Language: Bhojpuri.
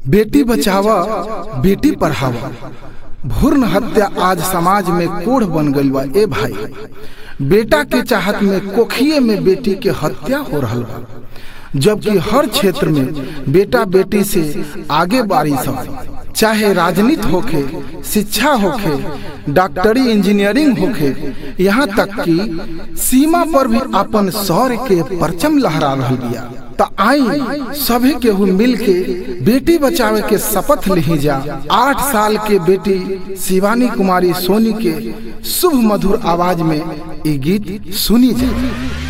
बेटी बचावा बेटी पढ़ावा भ्रूण हत्या आज समाज में कोढ़ बन गई बा ए भाई बेटा के चाहत में कोखिए में बेटी के हत्या हो रहा बा जबकि हर क्षेत्र में बेटा बेटी से आगे बारी सब चाहे राजनीति होखे शिक्षा होखे डॉक्टरी इंजीनियरिंग होखे यहाँ तक कि सीमा पर भी अपन शौर्य के परचम लहरा रहा बिया त आई सभी केहू मिल के बेटी बचावे के शपथ ली जा आठ साल के बेटी शिवानी कुमारी सोनी के शुभ मधुर आवाज में ये गीत सुनी जाए